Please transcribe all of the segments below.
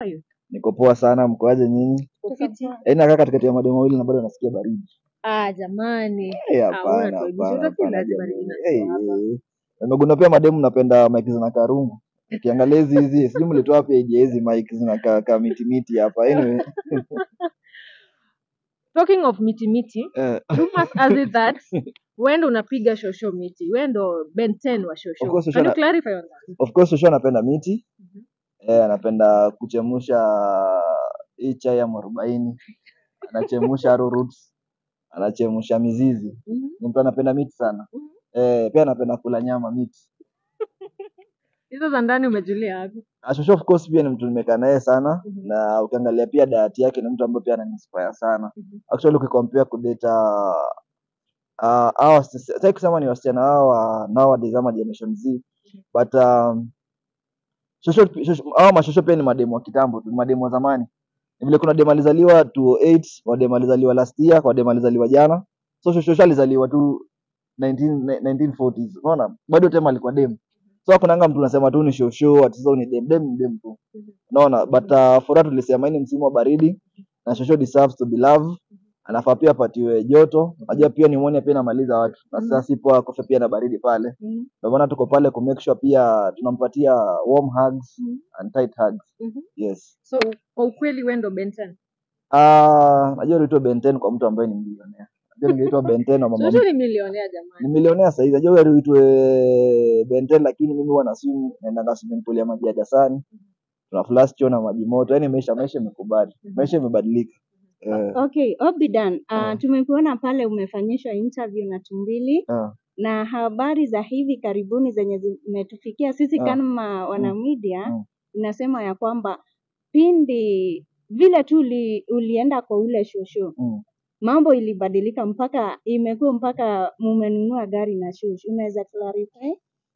are you? Niko poa sana, mkoaje nyinyi? Uko fiti? Yaani nakaa katikati ya mademo mawili na bado nasikia baridi. Ah, jamani. Eh, Ah, hapana, unatuaibisha. hapana, Utafikiri hapana lazima jamani. nina Eh, hapa. eh. Nimegundua pia mademu napenda mic zina karungu. Ukiangalia hizi hizi, sijui mlitoa wapi aje hizi mic zinakaa ka miti miti hapa. Anyway, Talking of miti miti, eh, rumors has it that wewe ndo unapiga shosho miti. Wewe ndo Ben 10 wa of shosho. course Can Shosho you na, clarify on that? of course Shosho anapenda miti. Mhm. Eh, anapenda kuchemusha hii chai ya mwarobaini. Anachemusha arrow roots. Anachemusha mizizi. Mhm. Ni mtu anapenda miti sana. Mhm. Eh, pia anapenda kula nyama miti. Hizo za ndani umejulia wapi? Ah, Shosho of course pia ni mtu nimekaa naye sana Mhm. na ukiangalia pia diet yake ni mtu ambaye pia ananiinspire sana. Mhm. Actually ukicompare kudata uh, hawa sitaki kusema ni wasichana hao wa nowadays ama generation Z but um, shosho, shosho, hawa mashosho pia ni mademu wa kitambo tu, ni mademu wa zamani. Ni vile kuna demu alizaliwa 208, wa demu alizaliwa last year, kwa demu alizaliwa jana. So shosho alizaliwa tu 19, 1940s. Unaona? Bado tema alikuwa demu. So hakunanga mtu unasema tu ni shosho ati sasa ni dem dem ni dem tu. Mhm. Unaona? But uh, for that tulisema hii ni msimu wa baridi na shosho deserves to be loved. Anafaa pia apatiwe joto. Unajua pia pneumonia pia inamaliza watu. Na sasa sipo akofe pia na baridi pale. Mhm. Ndio maana tuko pale ku make sure pia tunampatia warm hugs Mhm. and tight hugs. Mhm. Yes. So kwa ukweli wewe ndo Ben 10. Ah, najua uliitwa Ben 10 kwa mtu ambaye ni milionea. Najua ningeitwa Ben 10 na mama Shosho ni milionea ni jamani. milionea sasa hivi. Najua wewe uitwe Ben 10 lakini mimi huwa nasumu naenda swimming pool ya maji ya Dasani. Tuna flash choo na maji moto. Yaani maisha maisha imekubali. Maisha imebadilika. Eh. Okay, Obidan, uh, Ah. tumekuona pale umefanyishwa interview na Tumbili Ah. na habari za hivi karibuni zenye zimetufikia sisi Ah. kama wanamedia Mm. inasema ya kwamba pindi vile tu uli, ulienda kwa ule shosho Mm. mambo ilibadilika mpaka imekuwa mpaka mumenunua gari na shosho. Unaweza clarify?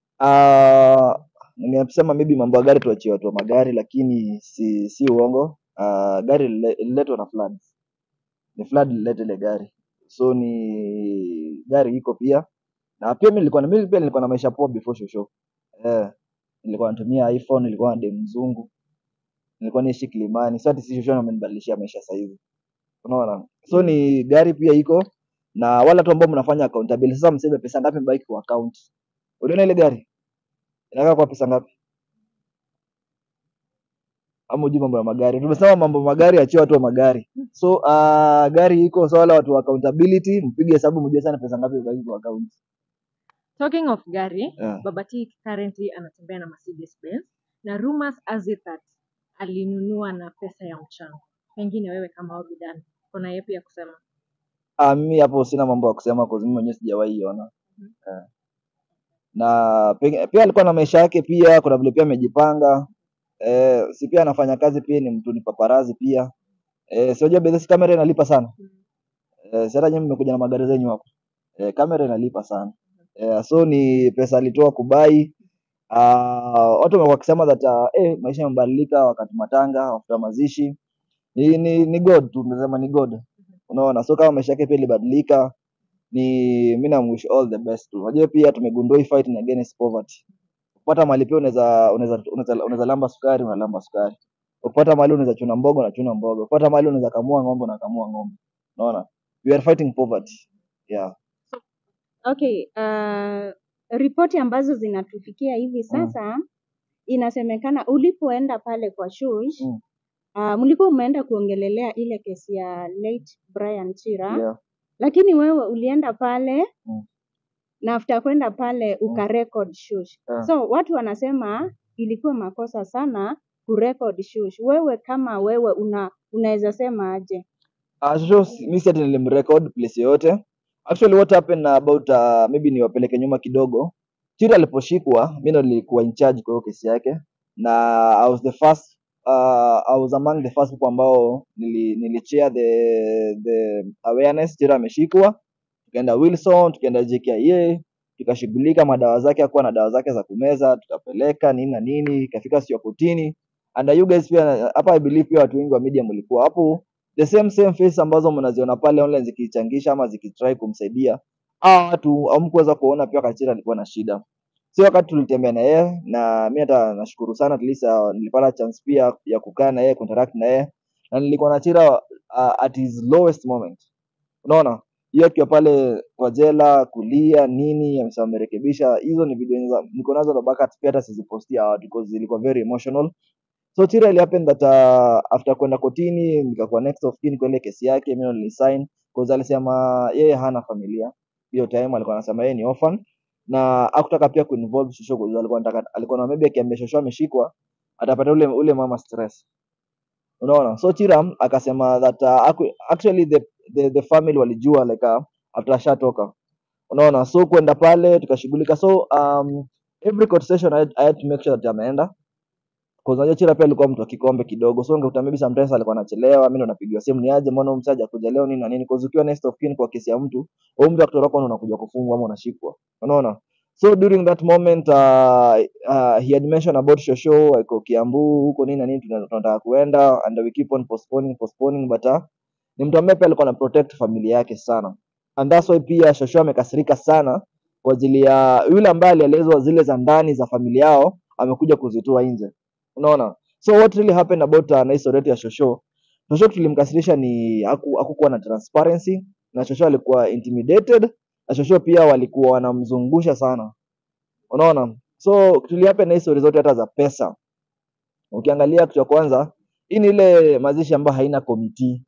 Ah, ningesema maybe mambo ya gari tuachie watu wa magari lakini si si uongo. Ah, gari lile- ililetwa na floods. Ni flood ilileta ile gari. So ni gari iko pia. Na pia mimi nilikuwa na mimi pia nilikuwa na maisha poa before shosho. Eh, nilikuwa natumia iPhone, nilikuwa na dem mzungu. Nilikuwa naishi Kilimani. Sasa ati si shosho amenibadilishia maisha sasa hivi. Unaona? So ni gari pia iko na wale watu ambao mnafanya accountability. Sasa mseme pesa ngapi mbaki kwa account. Uliona ile gari? Inakaa kwa pesa ngapi? Ama hujui mambo ya magari? Tumesema mambo ya magari, achie watu wa magari. So uh, gari iko so wale watu wa accountability, mpige hesabu mjue sana pesa ngapi mbaki kwa account. Talking of gari, Yeah. Baba T currently anatembea na Mercedes Benz na rumors has it that alinunua na pesa ya mchango. Pengine wewe kama Obidan kuna yepi ya kusema? Ah, mimi hapo sina mambo ya kusema kwa mimi mwenyewe sijawahi iona. Mhm. Eh. Na penge- pia alikuwa na maisha yake pia, kuna vile pia amejipanga. Eh, si pia anafanya kazi pia ni mtu ni paparazi pia. Eh, si unajua business kamera inalipa sana. Eh, si hata nyinyi mmekuja na magari zenyu hapo. Eh, kamera inalipa sana. Eh, so ni pesa alitoa kubai. Ah, watu wamekuwa wakisema that uh, eh, maisha yamebadilika wakati matanga, after mazishi. Ni ni, ni God tu tunasema ni God. Unaona? So kama maisha yake pia ilibadilika ni mimi na wish all the best tu. Unajua pia tumegundua hii fight ni against poverty. Ukipata mali pia unaweza unaweza unaweza unaweza lamba sukari unalamba sukari. Ukipata mali unaweza chuna mboga unachuna mboga. Ukipata mali unaweza kamua ng'ombe unakamua ng'ombe. Unaona? We are fighting poverty. Yeah. Okay, uh, ripoti ambazo zinatufikia hivi sasa inasemekana ulipoenda pale kwa Shush Mm. uh, mlikuwa umeenda kuongelelea ile kesi ya late Brian Chira Yeah. lakini wewe ulienda pale Mm. na after kwenda pale ukarecord Shush. Yeah. So watu wanasema ilikuwa makosa sana kurecord Shush. Wewe kama wewe una unaweza sema aje? Uh, so mi si ati nilimrecord place yoyote. Actually what happened about uh, maybe niwapeleke nyuma kidogo. Chira aliposhikwa, mi ndo nilikuwa in charge kwa hiyo kesi yake na I was the first uh, I was among the first people ambao nili, nilichair the the awareness. Chira ameshikwa, tukaenda Wilson, tukaenda JKIA, tukashughulika madawa zake, akuwa na dawa zake za kumeza, tukapeleka nini na nini, ikafika sio kotini. And you guys pia hapa I believe pia watu wengi wa media mlikuwa hapo the same same face ambazo mnaziona pale online zikichangisha ama zikitry kumsaidia hawa watu hamkuweza kuona pia Kachira alikuwa na shida sio wakati tulitembea na yeye na mi hata nashukuru sana at least uh, nilipata chance pia ya kukaa na yeye kuinteract na yeye na nilikuwa na Chira uh, at his lowest moment unaona hiyo akiwa pale kwa jela kulia nini amesema amerekebisha hizo ni video za- niko nazo na backups pia hata sizipostia watu because zilikuwa very emotional so Chira ili happen that uh, after kwenda kotini nikakuwa next of kin kwa ile kesi yake mimi nilisign because alisema yeye hana familia hiyo time alikuwa anasema yeye ni orphan na hakutaka pia kuinvolve Shosho kwa sababu alikuwa anataka alikuwa na maybe akiambia Shosho ameshikwa atapata ule ule mama stress unaona so Chiram akasema that uh, aku- actually the, the, the family walijua like uh, after ashatoka unaona so kwenda pale tukashughulika so um, every court session I, had- I had to make sure that ameenda Cause unajua Chira pia alikuwa mtu wa kikombe kidogo, so ungekuta maybe sometimes alikuwa anachelewa, mimi ndo napigiwa simu, ni aje, mbona huyu msaja kuja leo nini na nini? Cause ukiwa next of kin kwa kesi ya mtu, huyu mtu akitoroka ndo unakuja kufungwa ama unashikwa, unaona. So during that moment uh, uh, he had mentioned about Shosho iko Kiambu huko nini na nini, tuna- tunataka kuenda and we keep on postponing postponing, but uh, ni mtu ambaye pia alikuwa ana protect familia yake sana, and that's why pia Shosho amekasirika sana kwa ajili ya yule ambaye alielezwa zile za ndani za familia yao, amekuja kuzitoa nje unaona so what really happened about uh, na historia yetu ya shosho shosho tulimkasirisha ni haku- hakukuwa na transparency na shosho alikuwa intimidated na shosho pia walikuwa wanamzungusha sana unaona so tulihappen na history zote hata za pesa ukiangalia kitu cha kwanza hii ni ile mazishi ambayo haina committee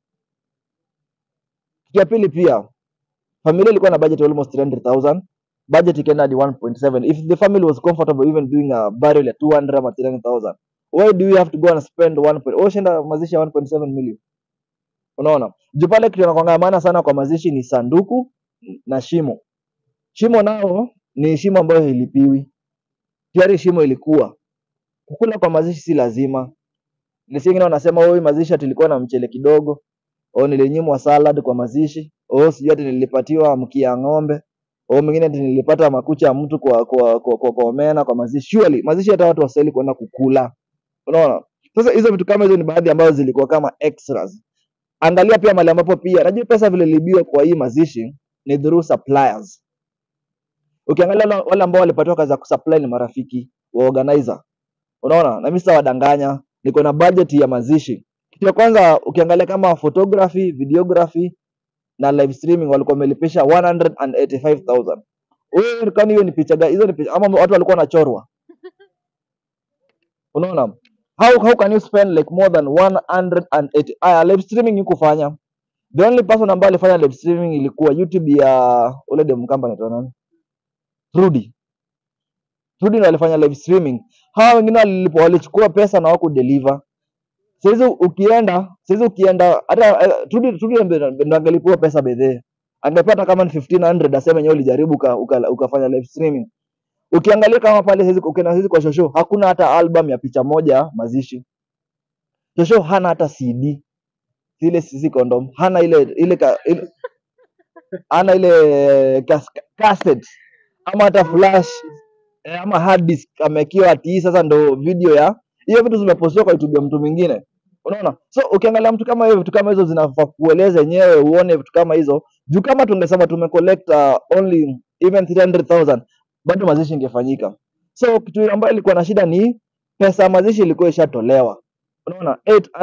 kitu ya pili pia familia ilikuwa na budget almost 300000 budget ikaenda hadi 1.7 if the family was comfortable even doing a burial ya 200 ama 300000 why do you have to go and spend 1 point- wewe ushaenda mazishi ya 1.7 million unaona juu pale kitu inakwanga maana sana kwa mazishi ni sanduku na shimo shimo nao ni shimo ambayo ilipiwi tayari shimo ilikuwa kukula kwa mazishi si lazima Nilisikia wengine wanasema oi mazishi ati ilikuwa na mchele kidogo au nilinyimwa salad kwa mazishi au sijui ati nilipatiwa mkia ya ng'ombe au mwingine ati nilipata makucha ya mtu kwa kwa kwa, kwa, kwa omena kwa mazishi surely mazishi hata watu wastahili kwenda kukula unaona sasa hizo vitu kama hizo ni baadhi ambazo zilikuwa kama extras angalia pia mali ambapo pia najua pesa vile iliibiwa kwa hii mazishi ni through suppliers ukiangalia wale wale ambao walipatiwa kazi ya kusupply ni marafiki wa organizer unaona na mimi sitawadanganya niko na budget ya mazishi kitu ya kwanza ukiangalia kama photography videography na live streaming walikuwa wamelipisha 185000 wewe kwani hiyo ni picha gani hizo ni picha ama watu walikuwa wanachorwa unaona how, how can you spend like more than 180 aya live streaming hukufanya the only person ambaye alifanya live streaming ilikuwa youtube ya ule dem kamba anaitwa nani Rudy Rudy ndo alifanya live streaming hawa wengine walilipo walichukua pesa na wako deliver saizi ukienda saizi ukienda hata eh, Rudy Rudy ndo ndo angelipewa pesa bedhee angepata kama ni 1500 aseme yenyewe ulijaribu uka, uka, ukafanya live streaming ukiangalia kama pale saizi ukienda saizi kwa shosho hakuna hata album ya picha moja mazishi shosho hana hata cd ile sisi condom hana ile ile, ka, ile hana ile kas, cassette ama hata flash eh, ama hard disk amekiwa ati hii sasa ndo video ya hiyo vitu zimepostiwa kwa YouTube ya mtu mwingine unaona so ukiangalia mtu kama hiyo vitu kama hizo zinafaa kueleza yenyewe uone vitu kama hizo juu kama tungesema tumecollect uh, only even 300000 bado mazishi ingefanyika so kitu ambayo ilikuwa na shida ni pesa ya mazishi ilikuwa ishatolewa unaona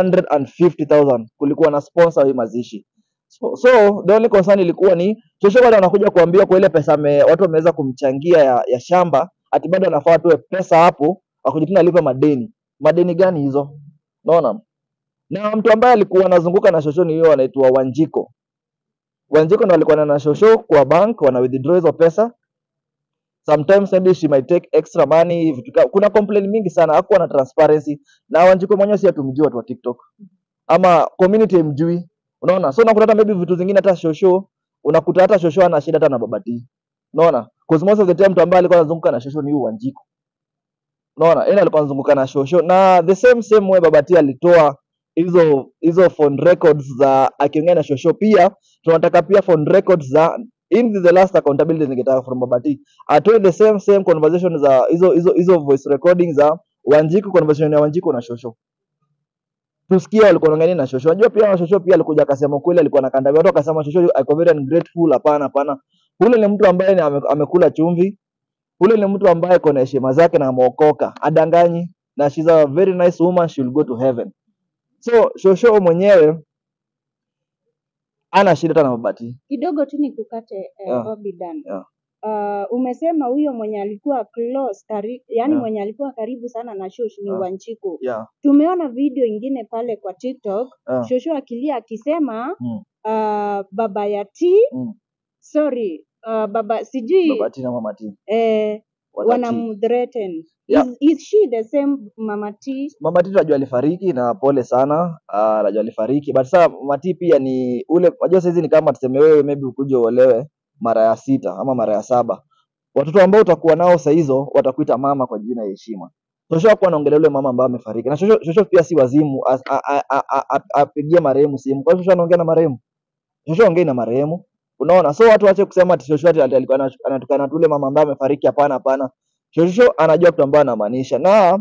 850000 kulikuwa na sponsor hii mazishi so, so the only concern ilikuwa ni chochote bado anakuja kuambia kwa ile pesa me, watu wameweza kumchangia ya, ya shamba ati bado anafaa atoe pesa hapo akuje tena alipe madeni madeni gani hizo unaona na mtu ambaye alikuwa anazunguka na shosho ni hiyo anaitwa Wanjiko Wanjiko ndo alikuwa na shosho kwa bank wana withdraw hizo pesa sometimes maybe she might take extra money vitu ka- kuna complaint mingi sana hakuwa na transparency na Wanjiko mwenyewe si atumjui watu wa TikTok ama community imjui unaona so unakuta hata maybe vitu zingine hata shosho unakuta hata shosho ana shida hata na babati unaona because most of the time mtu ambaye alikuwa anazunguka na shosho ni huyu Wanjiko unaona yeye alikuwa anazunguka na shosho na the same same way babati alitoa hizo hizo phone records za akiongea na shosho pia tunataka pia phone records za in the last accountability ningetaka from babati atoe the same same conversation za hizo hizo hizo voice recording za Wanjiko conversation ya Wanjiko na shosho tusikie walikuwa wanaongea nini na shosho unajua pia shosho pia alikuja akasema kweli alikuwa anakandamia watu akasema shosho ako very ungrateful hapana hapana ule ni mtu ambaye ni ame, amekula chumvi ule ni mtu ambaye kona heshima zake na ameokoka adanganyi na she's a very nice woman she'll go to heaven so shosho mwenyewe ana shida hata na mabati kidogo tu nikukate eh, Yeah. Obidan. Yeah. Uh, umesema huyo mwenye alikuwa close kari, yani Yeah. mwenye alikuwa karibu sana na Shosh ni Yeah. Wanchiku. yeah. Tumeona video ingine pale kwa TikTok Yeah. Shosho akilia akisema Mm. uh, baba ya T Mm. sorry uh, baba sijui babati na mama T. eh, Watati. wanamthreaten Yeah. is, is she the same mama T mama T najua alifariki na pole sana uh, najua alifariki but sasa mama T pia ni ule unajua saizi ni kama tuseme wewe maybe ukuje uolewe mara ya sita ama mara ya saba watoto ambao utakuwa nao saa hizo watakuita mama kwa jina ya heshima shosho hakuwa anaongelea yule mama ambaye amefariki na shosho, shosho pia si wazimu as- a- a- a- a- a- apigie marehemu simu kwa hiyo shosho anaongea na marehemu shosho ongei na marehemu unaona so watu wache kusema ati shosho ati alikuwa ana- anatukana tu yule mama ambaye amefariki hapana hapana shosho anajua kitu ambayo anamaanisha na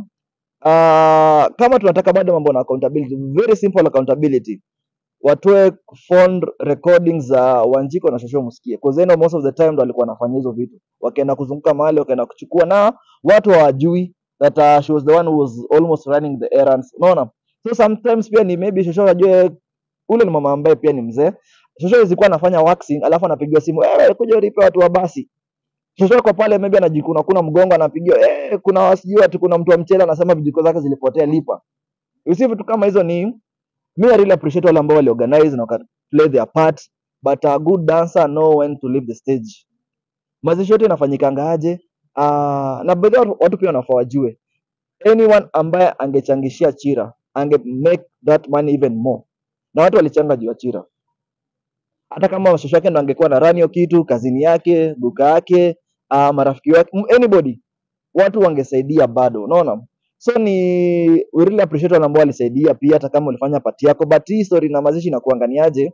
uh, kama tunataka bado mambo na accountability very simple accountability watoe phone recordings za Wanjiko na Shosho msikie because they know most of the time ndo walikuwa wanafanya hizo vitu wakienda kuzunguka mahali wakaenda kuchukua na watu hawajui that uh, she was the one who was almost running the errands unaona so sometimes pia ni maybe Shosho ajue ule ni mama ambaye pia ni mzee Shosho zilikuwa anafanya waxing alafu anapigiwa simu wewe kuja ulipe watu wa basi Shosho yuko pale maybe anajikuna kuna mgongo anapigiwa eh kuna wasijui ati kuna mtu wa mchele anasema vijiko zake zilipotea lipa you see vitu kama hizo ni me I really appreciate wale ambao waliorganize na waka play their part but a good dancer know when to leave the stage mazishi yote inafanyikanga aje uh, na baadhi ya watu watu pia wanafaa wajue anyone ambaye angechangishia chira ange make that money even more na watu walichanga juu ya chira hata kama shosho yake ndo angekuwa na run hiyo kitu kazini yake duka yake uh, marafiki wake m- anybody watu wangesaidia bado unaona so ni we really appreciate wale ambao walisaidia pia hata kama ulifanya pati yako but hii story na mazishi na kuanganiaje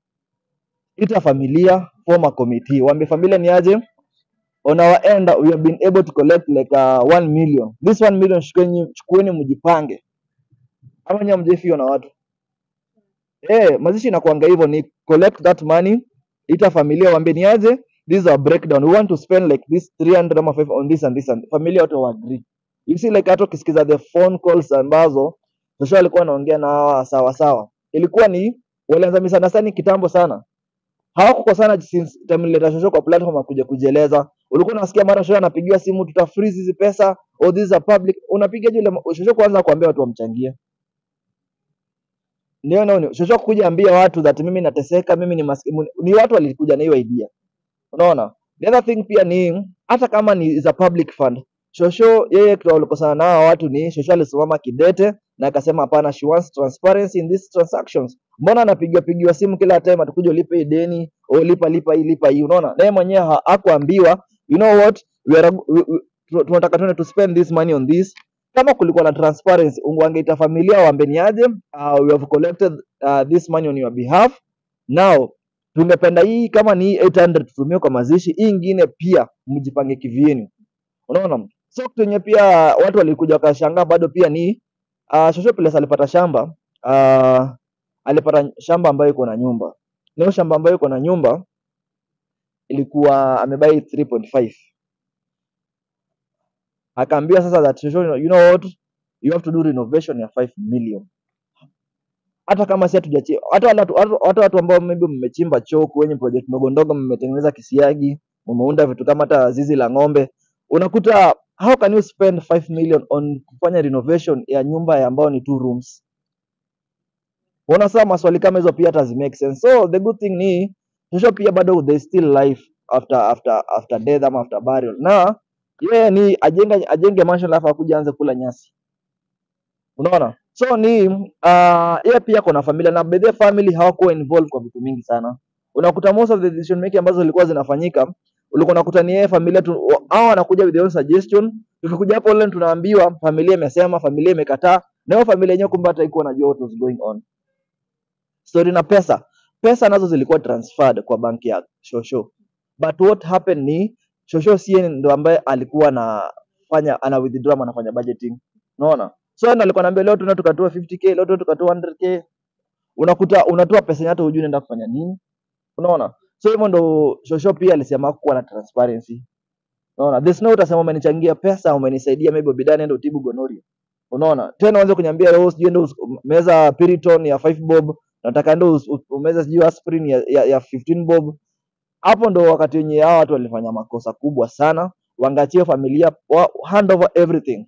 ita familia form a committee waambie familia ni aje on our end we have been able to collect like uh, 1 million this 1 million chukueni chukueni mjipange ama nyinyi mjefiwa na watu eh mazishi inakuanga hivyo ni collect that money ita familia waambie ni aje this is our breakdown we want to spend like this 300 ama 5 on this and this and familia watu wa agree you see like hata ukisikiza the phone calls ambazo Joshua alikuwa anaongea na hawa sawa sawa ilikuwa ni walianza misunderstanding kitambo sana hawakukosana since time nilileta Joshua kwa platform akuja kujieleza ulikuwa unasikia mara Joshua anapigiwa simu tuta freeze hizi pesa or these are public unapiga yule Joshua kwanza kuambia watu wamchangie ndio ndio Joshua kuja ambia watu that mimi nateseka mimi ni maskini ni watu walikuja na hiyo idea unaona the other thing pia ni hata kama ni is a public fund shosho yeye kitu walikosana na hawa watu ni shosho alisimama kidete na akasema hapana she wants transparency in these transactions mbona anapigiwa pigiwa simu kila time atakuja ulipe hii deni au lipa lipa hii lipa hii unaona naye mwenyewe ha- hakuambiwa you know what we are, we, we, tu- tunataka tuende to spend this money on this kama kulikuwa na transparency ungu- wangeita familia waambeni aje uh, we have collected uh, this money on your behalf now tungependa hii kama ni hii 800 tutumie kwa mazishi hii ingine pia mjipange kivyenu unaona so kitu yenye pia watu walikuja wakashangaa bado pia ni uh, Shosho Piles alipata shamba uh, alipata shamba ambayo iko na nyumba na hiyo shamba ambayo iko na nyumba ilikuwa amebai 3.5 akaambiwa sasa that Shosho, you know what you have to do renovation ya 5 million hata kama si hatujachi hata wale watu hata hata watu ambao maybe mmechimba choo kwenye project ndogo ndogo mmetengeneza kisiagi mmeunda vitu kama hata zizi la ng'ombe unakuta how can you spend 5 million on kufanya renovation ya nyumba ya ambayo ni two rooms unaona sasa maswali kama hizo pia hata zi make sense so the good thing ni kesho pia bado there is still life after after after death ama after burial na yeye ni ajenge ajenge mansion alafu akuja anze kula nyasi unaona so ni uh, yeye pia kuna familia na bedhe family hawakuwa involved kwa vitu mingi sana unakuta most of the decision making ambazo zilikuwa zinafanyika ulikuwa unakuta ni yeye familia tu wa- hao wanakuja with their own suggestion tukikuja hapo online tunaambiwa familia imesema familia imekataa na hiyo familia yenyewe kumbe hata ikuwa najua what was going on story na pesa pesa nazo zilikuwa transferred kwa banki ya shosho but what happened ni shosho sie ndo ambaye alikuwa anafanya ana withdraw ama anafanya budgeting unaona so yeye ndo alikuwa anaambia leo tuna tukatoa 50k leo tuna tukatoa 100k unakuta unatoa pesa yenye hata hujui unaenda kufanya nini unaona so hivyo ndo shosho pia alisema kuwa na transparency Unaona? There's no utasema umenichangia pesa, umenisaidia maybe bidhaa nenda utibu gonorrhea. Unaona? Tena uanze kuniambia leo sijui ndo meza Piriton ya 5 bob, nataka ndo us- u- umeze sijui aspirin ya, ya, ya 15 bob. Hapo ndo wakati wenye hao watu walifanya makosa kubwa sana, wangachie familia wa, hand over everything.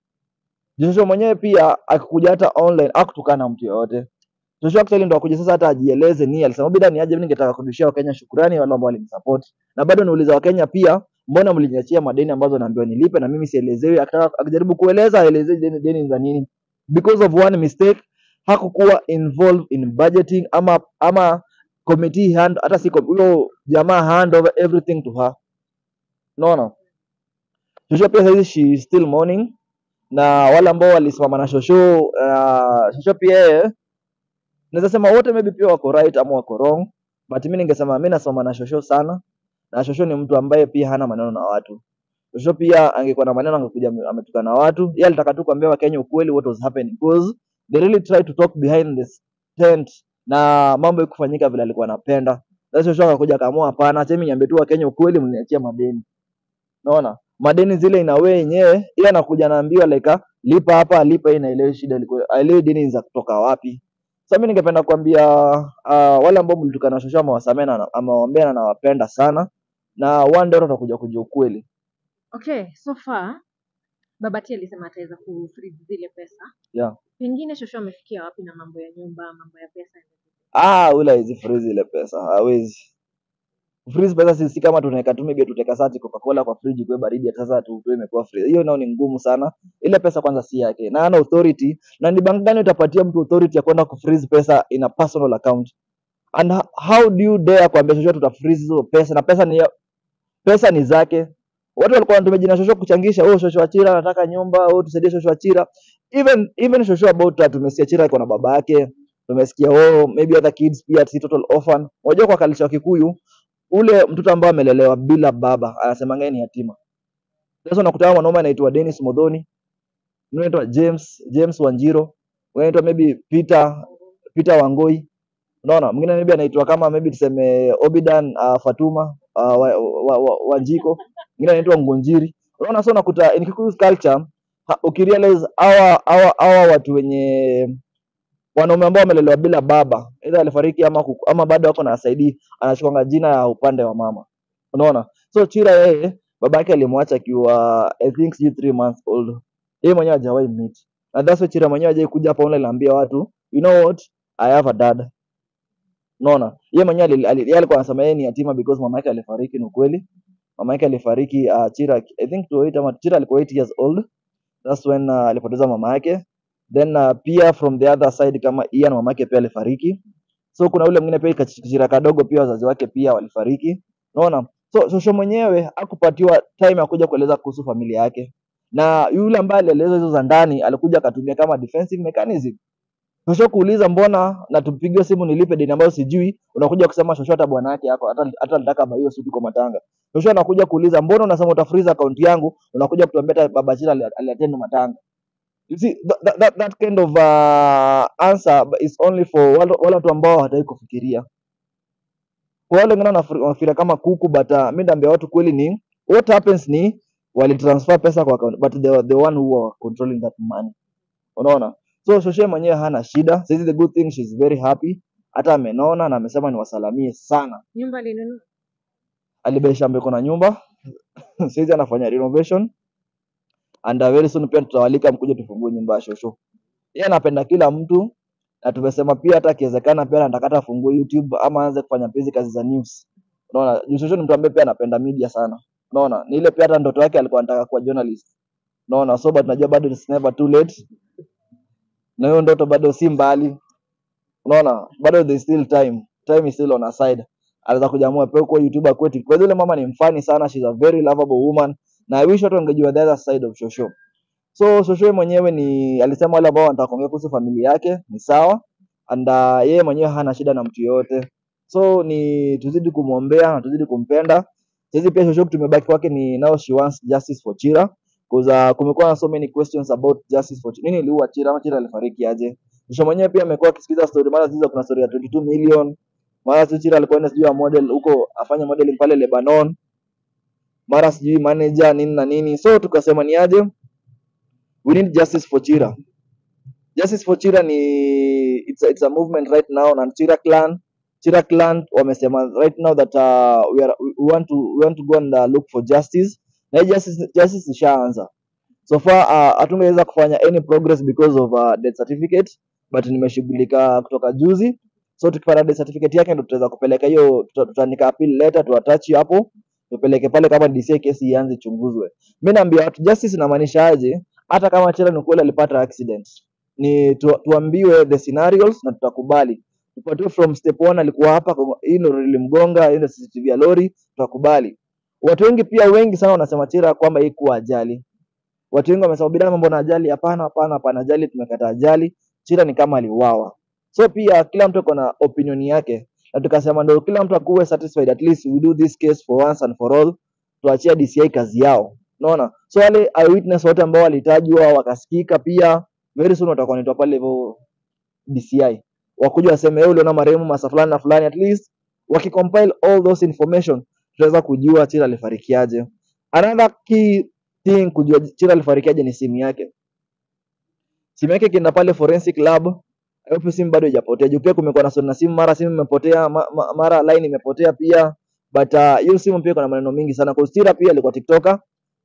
Joshua mwenyewe pia akikuja hata online akutukana mtu yoyote. Joshua actually ndo akuja sasa hata ajieleze ni alisema bida ni aje, mimi ningetaka kurudishia Wakenya shukrani wale ambao walinisupport. Na bado nauliza Wakenya pia, mbona mliniachia madeni ambazo naambiwa nilipe na mimi sielezewi? Akitaka akijaribu kueleza aelezee deni, deni za nini. Because of one mistake hakukuwa involved in budgeting ama ama committee hand hata si com- huyo jamaa hand over everything to her. Unaona? Joshua pia saizi she is still mourning na wale ambao walisimama na Shosho uh, Shosho pia yeye naweza sema wote maybe pia wako right ama wako wrong but mimi ningesema mimi nasimama na Shosho sana na Shosho ni mtu ambaye pia hana maneno na watu Shosho pia angekuwa na maneno angekuja ame- ametukana na watu yeye alitaka tu kuambia Wakenya ukweli what was happening because they really tried to talk behind the tent na mambo ikufanyika vile alikuwa anapenda sasa Shosho akakuja akaamua hapana acha mimi niambie tu Wakenya ukweli mniachie madeni Unaona? Madeni zile ina wewe yenyewe, yeye anakuja anaambiwa like ah, lipa hapa, lipa hii na ile shida ilikuwa ile deni za kutoka wapi. Sasa mimi ningependa kuambia uh, wale ambao mlitukana Shosho ama wasamee na amewaambia na nawapenda sana na one day watakuja kujua ukweli. Okay, so far Babati alisema ataweza kufreeze zile pesa. Yeah. Pengine Shosho amefikia wapi na mambo ya nyumba, mambo ya pesa? Ah, ule hizi freeze ile pesa, hawezi. Freeze pesa si, si kama tunaweka tu maybe tutaweka sati Coca-Cola kwa fridge kwa baridi hata sasa tu tu imekuwa freeze. Hiyo nao ni ngumu sana. Ile pesa kwanza si yake. Na ana authority na ni bank gani utapatia mtu authority ya kwenda kufreeze pesa in a personal account? And ho- how do you dare kuambia Shosho tuta freeze hizo pesa na pesa ni ya, pesa ni zake. Watu walikuwa wanatumia jina Shosho kuchangisha, oh Shosho Achira anataka nyumba, oh tusaidie Shosho Achira. Even even Shosho about that tumesikia Achira iko na baba yake. Tumesikia oh maybe other kids pia si total orphan. Unajua kwa culture ya Kikuyu ule mtoto ambaye amelelewa bila baba anasemanga yeye ni yatima. Sasa unakuta mwanaume anaitwa Dennis Modhoni, mwingine anaitwa James James Wanjiro, mwingine anaitwa maybe Peter Peter Wangoi. Unaona, mwingine maybe anaitwa kama maybe tuseme Obidan uh, Fatuma uh, wa, wa, wa, Wanjiko, mwingine anaitwa Ngunjiri. Unaona, sasa unakuta in Kikuyu culture ha, ukirealize hawa hawa hawa watu wenye wanaume ambao wamelelewa bila baba, either alifariki ama kuku, ama bado wako na asaidii, anachukuanga jina ya upande wa mama. Unaona? So Chira yeye baba yake alimwacha akiwa I think sijui three months old. Yeye mwenyewe hajawahi meet. And that's why Chira mwenyewe hajawahi kuja hapa online aambia watu, you know what? I have a dad. Unaona? Yeye mwenyewe ali- ali- yeye alikuwa anasema yeye ni yatima because mama yake alifariki, ni ukweli. Mama yake alifariki uh, Chira I think to 8 ama Chira alikuwa 8 years old. That's when uh, alipoteza mama yake. Then uh, pia from the other side kama Ian mama yake pia alifariki. So kuna ule mwingine pia kachira kadogo pia wazazi wake pia walifariki. Unaona? So Shosho mwenyewe hakupatiwa time ya kuja kueleza kuhusu familia yake. Na yule ambaye alieleza hizo za ndani alikuja akatumia kama defensive mechanism. Shosho kuuliza mbona na tupigiwe simu nilipe deni ambayo sijui, unakuja kusema Shosho hata bwana yake hapo hata hata alitaka baiwe suti kwa matanga. Shosho anakuja kuuliza mbona unasema utafreeze account yangu, unakuja kutuambia hata baba Chila ali- aliattend matanga. You see that, that, that, that kind of uh, answer is only for wale wale watu ambao hawataki kufikiria. Kwa wale wengine wanafi- wanafikiria kama kuku but uh, mimi naambia watu kweli ni what happens ni walitransfer pesa kwa account but they were the one who were controlling that money. Unaona? So Shoshe mwenyewe hana shida. Sasa the good thing she's very happy. Hata amenona na amesema niwasalamie sana. Nyumba alinunua Alibei shamba iko na nyumba. Sasa anafanya renovation and uh, very soon pia tutawalika mkuje tufungue nyumba ya Shosho. Yeye anapenda kila mtu na tumesema pia hata akiwezekana pia anataka hata afungue YouTube ama aanze kufanya pia hizi kazi za news. Unaona, Juu Shosho ni mtu ambaye pia anapenda media sana. Unaona, ni ile pia hata ndoto yake alikuwa anataka kuwa journalist. Unaona, so but najua bado it's never too late. Na hiyo ndoto bado si mbali. Unaona, bado there is still time. Time is still on her side. Anaweza kujaamua pia kuwa YouTuber kwetu. Kwa hiyo yule mama ni mfani sana, she's a very lovable woman. Na I wish watu wangejua the other side of Shosho. So Shosho mwenyewe ni alisema wale ambao wanataka kuongea kuhusu familia yake ni sawa and uh, yeye mwenyewe hana shida na mtu yoyote. So ni tuzidi kumwombea na tuzidi kumpenda. Sisi pia Shosho tumebaki kwake ni now she wants justice for Chira because uh, kumekuwa na so many questions about justice for Chira. Nini iliua Chira ama Chira alifariki aje? Shosho mwenyewe pia amekuwa akisikiza story mara zizo kuna story ya 22 million. Mara tu Chira alikuwa enda sijui ya model huko afanye modeling pale Lebanon mara sijui manager nini na nini so tukasema ni aje we need justice for chira justice for chira ni it's a, it's a movement right now na chira clan chira clan wamesema right now that uh, we, are, we want to we want to go and uh, look for justice na hii justice justice ishaanza so far uh, hatungeweza kufanya any progress because of uh, death certificate but nimeshughulika kutoka juzi so tukipata death certificate yake ndo tutaweza kupeleka hiyo tuta- tutaandika appeal letter tuatachi hapo tupeleke pale kama DCI kesi ianze chunguzwe mi naambia watu justice inamaanisha aje hata kama Chela ni kweli alipata accident ni tu, tuambiwe the scenarios na tutakubali tupatiwe from step one alikuwa hapa kwa- hii ndo ilimgonga hii ndo CCTV ya lori tutakubali watu wengi pia wengi sana wanasema Chira kwamba hii kuwa ajali watu wengi wamesema bidana mambo na ajali hapana hapana hapana ajali tumekata ajali Chira ni kama aliuawa so pia kila mtu ako na opinion yake na tukasema ndo kila mtu akuwe satisfied at least we do this case for once and for all tuachia DCI kazi yao unaona so wale eyewitness wote ambao walitajwa wakasikika pia very soon watakuwa wanaitwa pale hivyo DCI wakuja waseme wewe uliona marehemu masa fulani na fulani at least wakicompile all those information tutaweza kujua Chira alifarikiaje another key thing kujua Chira alifarikiaje ni simu yake simu yake kienda pale forensic lab hapo simu bado haijapotea juu pia kumekuwa na story na simu mara simu imepotea ma, ma, mara line imepotea pia but uh, hiyo simu pia kuna maneno mingi sana kwa Chira pia alikuwa tiktoker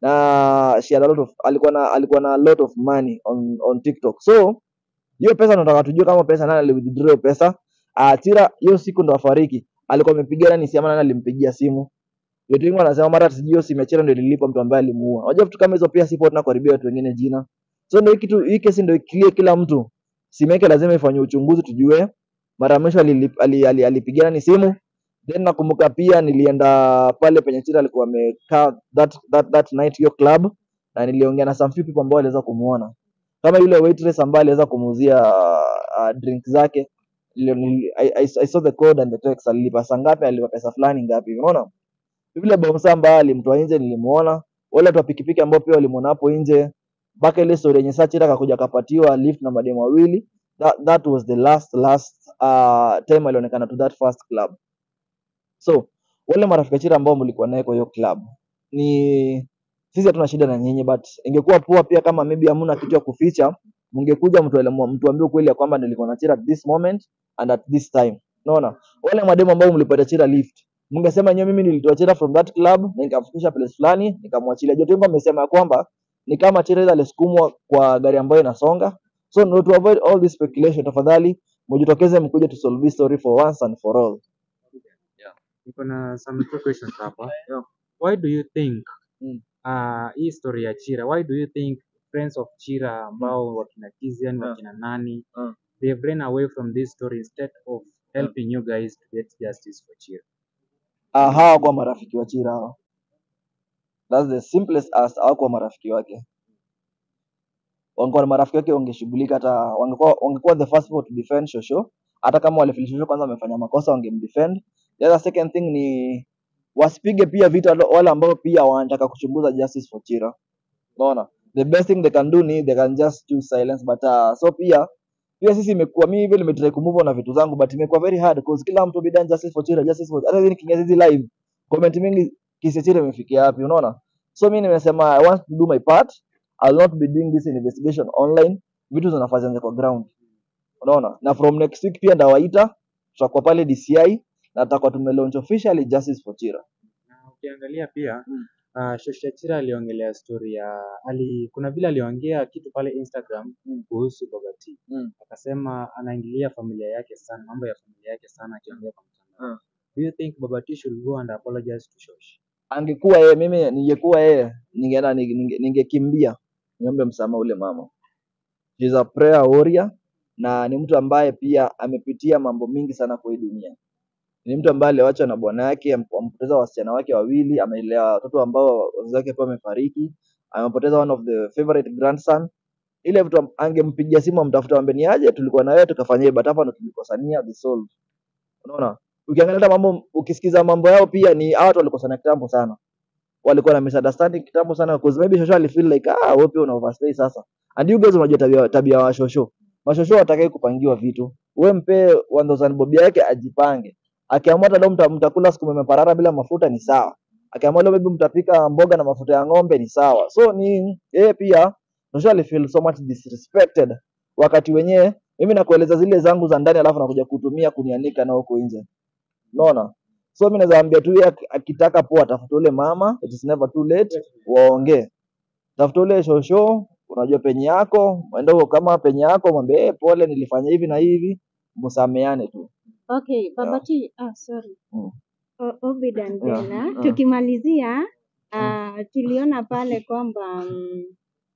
na she had a lot of alikuwa na alikuwa na a lot of money on on TikTok so hiyo pesa tunataka tujue kama pesa nani aliwithdraw hiyo pesa uh, Chira hiyo siku ndo afariki alikuwa amepigana ni siama nani alimpigia simu Watu wengi wanasema mara sijui hiyo simu ya Chira ndio ililipa mtu ambaye alimuua. Unajua vitu kama hizo pia sipo tuna kuharibia watu wengine jina. So ndio hii kitu hii kesi ndio ikilie kila mtu. Simu yake lazima ifanywe uchunguzi tujue mara ya mwisho alilip- ali- ali- alipigana ni simu. Then nakumbuka pia nilienda pale penye Chira alikuwa amekaa that, that, that night hiyo club na niliongea na some few people ambao waliweza kumuona. Kama yule waitress ambaye aliweza kumuuzia uh, drink zake nilio- nili- I, I, I saw the code and the text alilipa saa ngapi alilipa pesa fulani ngapi unaona yule bomsa ambaye alimtoa nje nilimuona, wale watu wa pikipiki ambao pia walimuona hapo nje, mpaka ile story yenye saa Chira akakuja akapatiwa lift na mademu wawili. That, that was the last last uh, time alionekana to that first club. So wale marafiki wa Chira ambao mlikuwa naye kwa hiyo club ni sisi hatuna shida na nyinyi, but ingekuwa poa pia kama maybe hamna kitu ya kuficha, mngekuja mtuele- mtuambie ukweli ya kwamba nilikuwa na Chira at this moment and at this time. Unaona, wale mademu ambao mlipata Chira lift mngesema nyewe mimi nilitoa Chira from that club na nikamfikisha place fulani nikamwachilia. Jote wengi wamesema ya kwamba ni kama Chira ile alisukumwa kwa gari ambayo inasonga. So no, to avoid all this speculation, tafadhali mjitokeze mkuje to solve this story for once and for all. Niko na some two questions hapa. Why do you think Mm. uh, hii story ya Chira, why do you think friends of Chira ambao wakina Kizian, Yeah. wakina nani, Mm. they've run away from this story instead of helping you guys to get justice for Chira? Ah, hawakuwa marafiki wa Chira hawa. That's the simplest as hawakuwa marafiki wake. Wangekuwa na marafiki wake wangeshughulika hata wangekuwa wangekuwa the first people to defend Shosho. Hata kama wale Shosho kwanza wamefanya makosa wangemdefend. The other second thing ni wasipige pia vita wale wale ambao pia wanataka kuchunguza justice for Chira. Unaona? The best thing they can do ni they can just choose silence but uh, so pia pia sisi imekuwa mimi vile nimetry kumove on na vitu zangu but imekuwa very hard because kila mtu bidan justice for Chira justice for hata hivi nikiingia hizi live comment mingi kesi ya Chira imefikia wapi unaona so mimi nimesema I want to do my part I'll not be doing this investigation online vitu zinafaa zianze kwa ground unaona na from next week pia ndawaita tutakuwa pale DCI na tutakuwa tumelaunch officially justice for Chira Na ukiangalia pia Mm. uh, Shosha Chira aliongelea story ya ali, kuna vile aliongea kitu pale Instagram Mm. kuhusu Baba T. Mm. Akasema anaingilia familia yake sana, mambo ya familia yake sana akiongea kwa mtandao. Mm. Do you think Baba T should go and apologize to Shosh? angekuwa yeye mimi ningekuwa yeye ningeenda ninge- ninge- ningekimbia niombe msamaha ule mama She's a prayer warrior na ni mtu ambaye pia amepitia mambo mingi sana kwa hii dunia ni mtu ambaye aliwachwa na bwana yake am- amepoteza wasichana wake wawili amelea watoto ambao wazazi wake pia wamefariki amepoteza one of the favorite grandson ile vitu am- angempigia simu amtafuta ambe ni aje tulikuwa na wewe tukafanya hivi, but hapa ndo tulikosania the soul unaona ukiangalia hata mambo ukisikiza mambo yao pia ni hawa watu walikosana kitambo sana walikuwa na misunderstanding kitambo sana because maybe Shosho alifeel like ah wewe pia una overstay sasa and you guys unajua tabia tabia wa Shosho mashosho watakaye kupangiwa vitu we mpe 1000 bob yake ajipange akiamua hata leo mta- mtakula siku imeparara bila mafuta ni sawa akiamua leo maybe mtapika mboga na mafuta ya ng'ombe ni sawa so ni yeye pia Joshua alifeel so much disrespected wakati wenyewe mimi nakueleza zile zangu za ndani alafu nakuja kutumia kunianika na huko nje unaona so mimi naweza ambia tu yeye ak- akitaka poa atafuta ule mama it is never too late waongee tafuta ule shosho unajua penye yako mwende huko kama penye yako mwambie hey, pole nilifanya hivi na hivi msameane tu Okay, Baba T, ah, sorry. Mm. O- Obed and Yeah, Bella, yeah. tukimalizia ah, tuliona pale kwamba mm,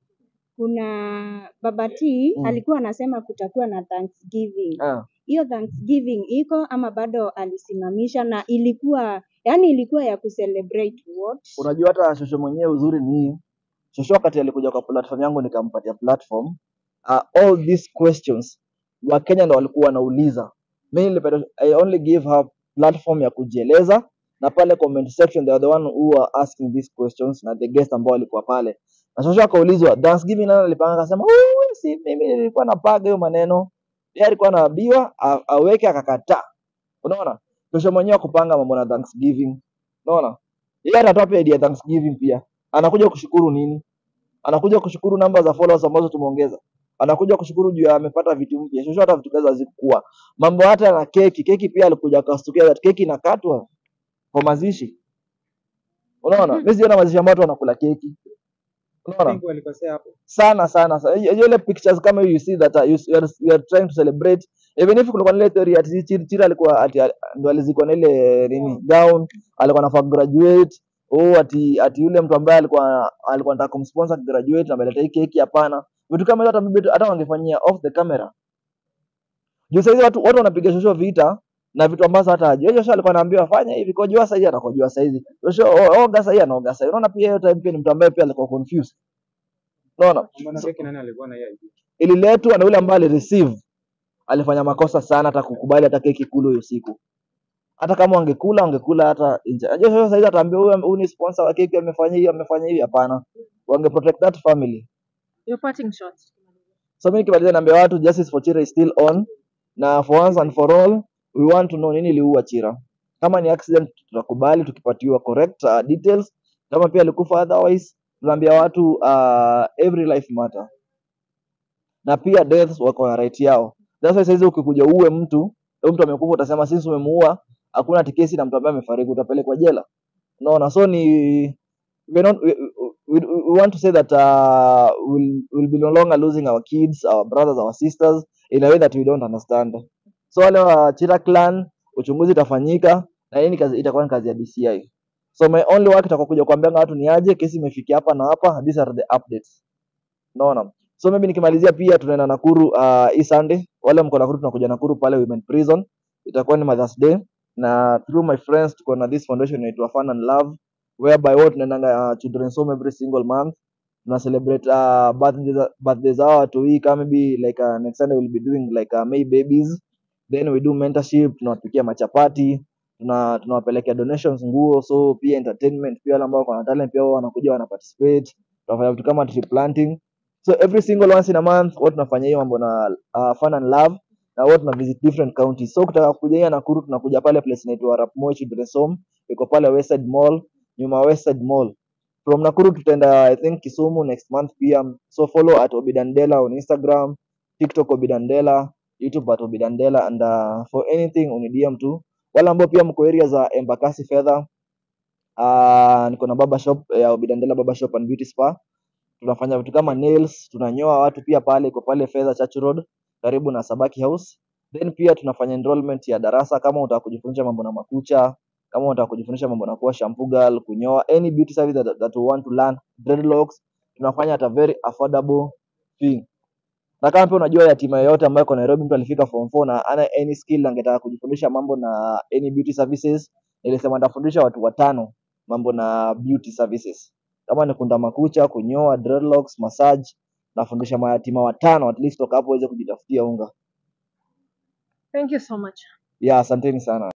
kuna Baba T Mm. alikuwa anasema kutakuwa na Thanksgiving. ah. Hiyo Thanksgiving iko ama bado alisimamisha na ilikuwa yani ilikuwa ya kucelebrate what? unajua hata shosho mwenyewe uzuri ni hii shosho wakati alikuja kwa platform yangu nikampatia platform uh, all these questions wakenya ndo walikuwa wanauliza mi nilipenda i only give her platform ya kujieleza na pale comment section they are the one who are asking these questions na the guest ambao walikuwa pale na shosho akaulizwa thanksgiving nani alipanga akasema "Ui, si mimi nilikuwa napaga hiyo maneno yeye alikuwa anaambiwa a- aweke akakataa unaona shosho mwenyewe kupanga mambo na thanksgiving unaona yeye atatoa pia idea ya Thanksgiving pia. Anakuja kushukuru nini? Anakuja kushukuru namba za followers ambazo tumeongeza. Anakuja kushukuru juu ya amepata vitu mpya. Shosho hata vitu kaza hazikuwa. Mambo hata na keki, keki pia alikuja akastukia that keki inakatwa kwa mazishi. Unaona? Mimi sijaona mazishi ambayo watu wanakula keki. Unaona? Think walikosea hapo. sana sana sana. Hiyo- ile pictures kama you see that uh, you, you, are, you are trying to celebrate even if kulikuwa na ile theory ati Chiri Chiri alikuwa ati ndo alizikwa na ile nini gown alikuwa anafaa graduate oh ati ati yule mtu ambaye alikuwa alikuwa anataka kumsponsor graduate ameleta hii keki hapana vitu kama hivyo hata maybe hata wangefanyia off the camera juu sasa watu watu wanapiga shosho vita na vitu ambazo hata hajui. Joshua alikuwa anaambiwa fanya hivi kwa jua sasa anakojua sasa hizi. Joshua o- oga sasa anaoga sasa. Unaona pia hiyo time pia ni mtu ambaye pia alikuwa confused. Unaona? Mbona keki nani alikuwa na hiyo idea? ililetwa na yule ambaye alireceive alifanya makosa sana hata kukubali hata keki kulu hiyo siku hata kama wangekula wangekula hata nje unajua sasa hizi ataambia huyu huyu ni sponsor wa keki amefanya hivi amefanya hivi hapana wange protect that family Your parting shot. so mimi nikimalizia naambia watu justice for Chira is still on na for once and for all we want to know nini iliua Chira kama ni accident tutakubali tukipatiwa correct uh, details kama pia alikufa otherwise tunaambia watu uh, every life matter na pia deaths wako na right yao. That's why saizi ukikuja uue mtu, huyo mtu amekufa, utasema sisi umemuua, hakuna ati kesi na mtu ambaye amefariki, utapelekwa jela. Unaona, so ni we, not, we, we, we want to say that uh, we'll, we'll be no longer losing our kids, our brothers, our sisters in a way that we don't understand. So wale wa Chira clan, uchunguzi itafanyika na hii ni kazi, itakuwa ni kazi ya DCI. So my only work itakuwa kuja kuambia watu ni aje, kesi imefikia hapa na hapa, these are the updates. Unaona? So maybe nikimalizia pia tunaenda Nakuru uh, hii Sunday. Wale mko Nakuru tunakuja Nakuru pale Women Prison. Itakuwa ni Mother's Day na through my friends tuko na this foundation inaitwa Fun and Love whereby what tunaendanga uh, children's home every single month. Tuna celebrate uh, birthdays birthdays zao watu hii kama maybe like uh, next Sunday we'll be doing like uh, May babies. Then we do mentorship, tunawapikia machapati, tuna tunawapelekea donations nguo, so pia entertainment pia wale ambao wana talent pia wao wanakuja wana participate. Tunafanya vitu kama tree planting so every single once in a month huwa tunafanya hiyo mambo na uh, fun and love na huwa tuna visit different counties so ukitaka kuja hii Nakuru tunakuja pale place inaitwa Rapmoi Children's Home iko pale Westside Mall nyuma ya Westside Mall from Nakuru tutaenda I think Kisumu next month pia so follow at Obidandela on Instagram TikTok Obidandela YouTube at Obidandela and uh, for anything uni DM tu wale ambao pia mko area za Embakasi Fedha uh, niko na baba shop ya Obidandela Baba Shop and Beauty Spa tunafanya vitu kama nails, tunanyoa watu pia pale, iko pale Fedha Church Road karibu na Sabaki House. Then pia tunafanya enrollment ya darasa kama unataka kujifundisha mambo na makucha, kama unataka kujifundisha mambo na kuwa shampoo girl, kunyoa, any beauty service that, that you want to learn, dreadlocks, tunafanya at a very affordable fee. Na kama pia unajua yatima yoyote ambayo iko Nairobi, mtu alifika form 4 na ana any skill na angetaka kujifundisha mambo na any beauty services, nilisema nitafundisha watu watano mambo na beauty services kama ni kunda makucha, kunyoa, dreadlocks, massage, nafundisha mayatima watano at least toka hapo waweze kujitafutia unga. Thank you so much. Yeah, asanteni sana.